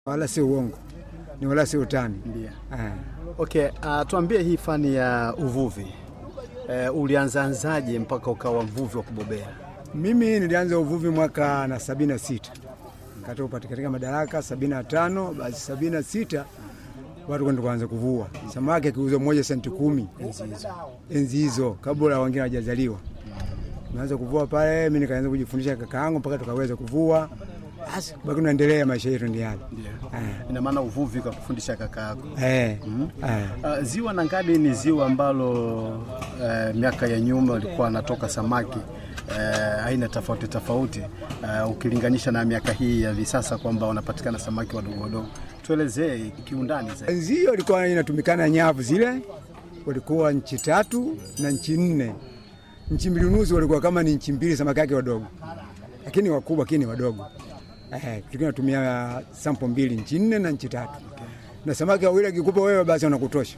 wala si uongo, ni wala si utani. Ndio. Eh. Okay, uh, tuambie hii fani ya uvuvi uh, ulianzaanzaje mpaka ukawa mvuvi wa kubobea? Mimi nilianza uvuvi mwaka na sabini na sita katika upati katika madaraka sabini na tano basi sabini na sita watu kwenda kuanza kuvua samaki akiuza moja senti kumi Enzi hizo. enzi hizo, kabla wengine hawajazaliwa. Naanza kuvua pale, mimi nikaanza kujifundisha kaka yangu mpaka tukaweza kuvua. Basi baki naendelea, maisha yetu ndio yale. Eh. Ina maana uvuvi ukakufundisha kaka yako. Eh. Eh. Uh, ziwa Nangadi ni ziwa ambalo uh, miaka ya nyuma walikuwa wanatoka samaki uh, aina tofauti tofauti uh, ukilinganisha na miaka hii ya hivi sasa kwamba wanapatikana samaki wadogo wadogo. Tuelezee kiundani zaidi. Enzi hiyo ilikuwa inatumikana nyavu zile, walikuwa nchi tatu na nchi nne. Nchi mbili nusu walikuwa kama ni nchi mbili, samaki yake wadogo, lakini wakubwa, lakini wadogo. Eh, tulikuwa natumia sampo mbili, nchi nne na nchi tatu, na samaki wawili akikupa wewe, basi wanakutosha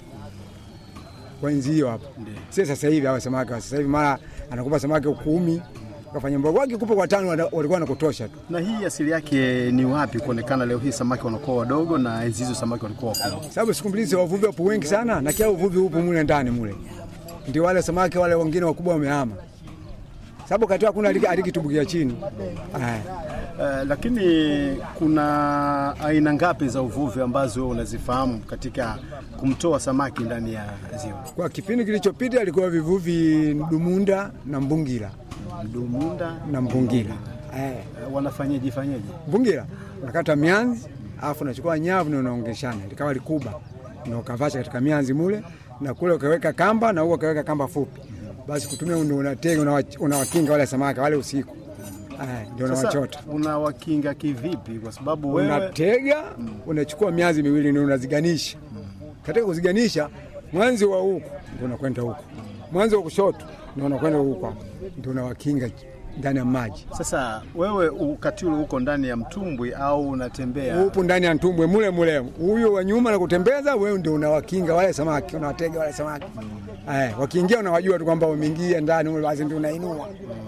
kwa enzi hiyo hapo. Si sasa hivi hawa samaki wa sasa hivi, mara anakupa samaki kumi kafanya mboga, wakikupa kwa tano wana- walikuwa wanakutosha tu. Na hii asili yake ni wapi kuonekana leo hii samaki wanakuwa wadogo na enzi hizo samaki walikuwa wakubwa? sababu siku mbili wavuvi wapo wengi sana, na kila uvuvi upo mule ndani mule, ndio wale samaki wale wengine wakubwa wamehama, sababu kati hakuna aliki- alikitumbukia chini. Aya. Uh, lakini kuna aina ngapi za uvuvi ambazo wewe unazifahamu katika kumtoa samaki ndani ya ziwa? Kwa kipindi kilichopita alikuwa vivuvi Dumunda na Mbungira Dumunda na Mbungira. Eh, uh, wanafanyeje fanyeje? Mbungira unakata mianzi alafu unachukua nyavu na unaongeshana likawa likuba na ukavasha katika mianzi mule, na kule ukaweka kamba na huko ukaweka kamba fupi, basi kutumia ndio unatega unawa- unawakinga wale samaki wale usiku. Eh, ndio Sasa unawachota unawakinga kivipi? Kwa sababu wewe unatega unachukua miazi miwili ndio unaziganisha. Katika kuziganisha, mwanzi wa huku ndio unakwenda huku, mwanzi wa kushoto ndio unakwenda huku, hapo. ndio unawakinga ndani ya maji. sasa wewe wakati ule uko ndani ya mtumbwi au unatembea? Upo ndani ya ntumbwe mule mule, huyo wa nyuma na kutembeza, wewe ndio unawakinga wale samaki, unawatega wale samaki eh, wakiingia unawajua tu kwamba wameingia ndani mule, basi ndio unainua.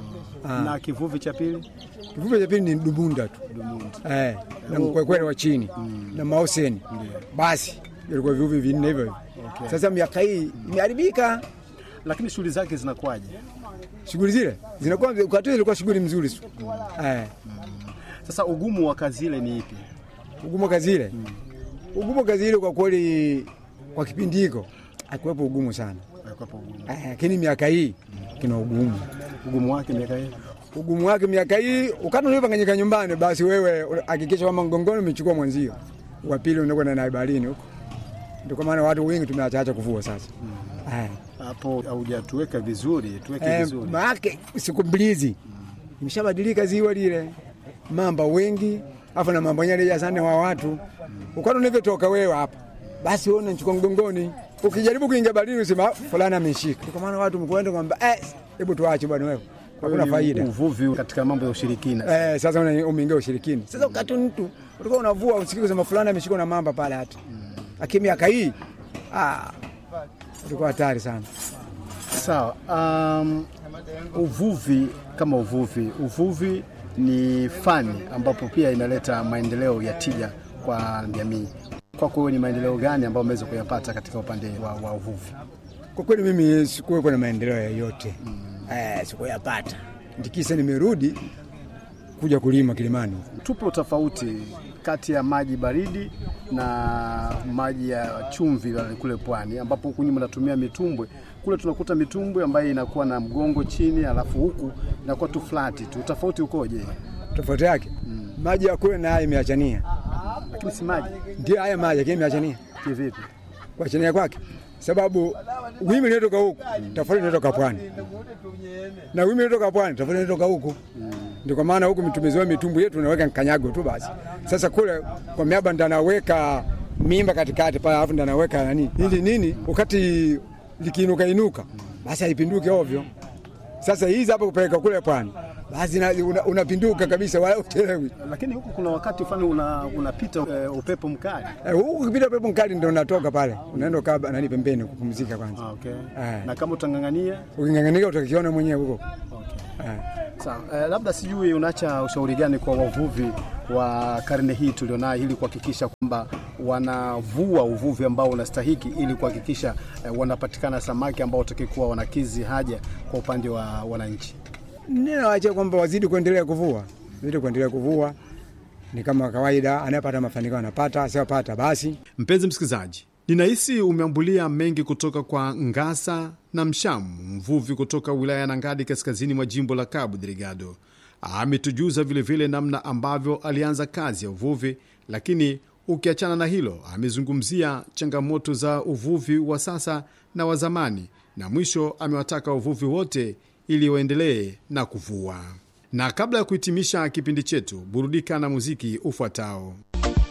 Na kivuvi cha pili Kivuvi cha pili ni dubunda tu eh, na mkwekwere wa chini na maoseni, basi ilikuwa vivuvi vinne hivyo hivyo. Sasa miaka hii imeharibika, lakini shughuli zake zinakuwaje? shughuli zile zinakuwa wakati ule ilikuwa shughuli mzuri tu eh, Sasa ugumu wa kazi ile ni ipi? ugumu kazi ile ugumu kazi ile kwa kweli, kwa kipindi hiko hakuwepo ugumu sana Hakuwepo ugumu. eh, lakini miaka hii kina ugumu Ugumu wake miaka hii ugumu wake miaka hii ukati ulipanganyika nyumbani, basi wewe hakikisha kwamba mgongoni umechukua mwenzio, wa pili unakwenda naye baharini huko. Ndio kwa maana watu wengi tumeachaacha kuvua sasa. Eh, hapo haujatuweka vizuri, tuweke eh, vizuri. maake siku mbili hizi imeshabadilika ziwa lile, mamba wengi afu na mambo nyale sana wa watu ukati unavyotoka wewe hapa, basi wewe unachukua mgongoni, ukijaribu kuingia baharini usema fulani ameshika. Ndio kwa maana watu mkwenda kwamba eh, hebu tuache bwana wewe, hakuna Ni faida. Uvuvi katika mambo ya ushirikina. Eh, sasa una- umeingia ushirikini. Sasa wakati mtu ulikuwa unavua usikii kusema fulani ameshikwa na mamba pale hata. Lakini miaka hii ah, ulikuwa hatari sana. Sawa. Um, uvuvi kama uvuvi, uvuvi ni fani ambapo pia inaleta maendeleo ya tija kwa jamii. Kwako wewe ni maendeleo gani ambayo umeweza kuyapata katika upande wa, wa uvuvi? Kwa kweli mimi sikuwepo na maendeleo yoyote. Eh, sikuyapata. Ndikisa nimerudi kuja kulima Kilimani. Tupo tofauti kati ya maji baridi na maji ya chumvi yale kule pwani, ambapo huku nyuma natumia mitumbwe. Kule tunakuta mitumbwe ambayo inakuwa na mgongo chini, alafu huku inakuwa tu flati tu. Tofauti ukoje? Tofauti yake maji ya kule na haya imeachania. Lakini si maji Ndio haya maji lakini imeachania. kivipi? Kuachania kwake sababu wimbi linatoka huku tofauti linatoka pwani na wimbi linatoka pwani tofauti linatoka huku ndio kwa maana huku tumezoea mitumbu yetu unaweka kanyago tu basi. Sasa kule kwa miaba ndo anaweka mimba katikati pale, alafu ndo anaweka nani ili nini, wakati likiinuka inuka basi haipinduki ovyo. Sasa hizi hapa kupeleka kule pwani basi na- una- unapinduka kabisa, wala utelewi. Lakini huku kuna wakati fulani una, unapita uh, upepo mkali. Eh, Huku ukipita pepo mkali ndo unatoka pale, unaenda ukaa nani pembeni kupumzika kwanza. Ah, okay. Eh. Na kama utang'ang'ania Uking'ang'anika utakiona mwenyewe huko. okay. Eh. Sawa, eh, labda sijui unaacha ushauri gani kwa wavuvi wa karne hii tulionayo ili kuhakikisha kwamba wanavua uvuvi ambao unastahiki ili kuhakikisha eh, wanapatikana samaki ambao watakikuwa wanakizi haja kwa upande wa wananchi. Ninawaachia kwamba wazidi kuendelea kuvua, wazidi kuendelea kuvua. Ni kama kawaida, anayepata mafanikio anapata, asiyopata basi. Mpenzi msikilizaji, ninahisi umeambulia mengi kutoka kwa Ngasa na Mshamu, mvuvi kutoka wilaya ya Nangadi, kaskazini mwa jimbo la Cabo Delgado. Ametujuza vilevile namna ambavyo alianza kazi ya uvuvi, lakini ukiachana na hilo, amezungumzia changamoto za uvuvi wa sasa na wa zamani, na mwisho amewataka wavuvi wote ili waendelee na kuvua. Na kabla ya kuhitimisha kipindi chetu, burudika na muziki ufuatao.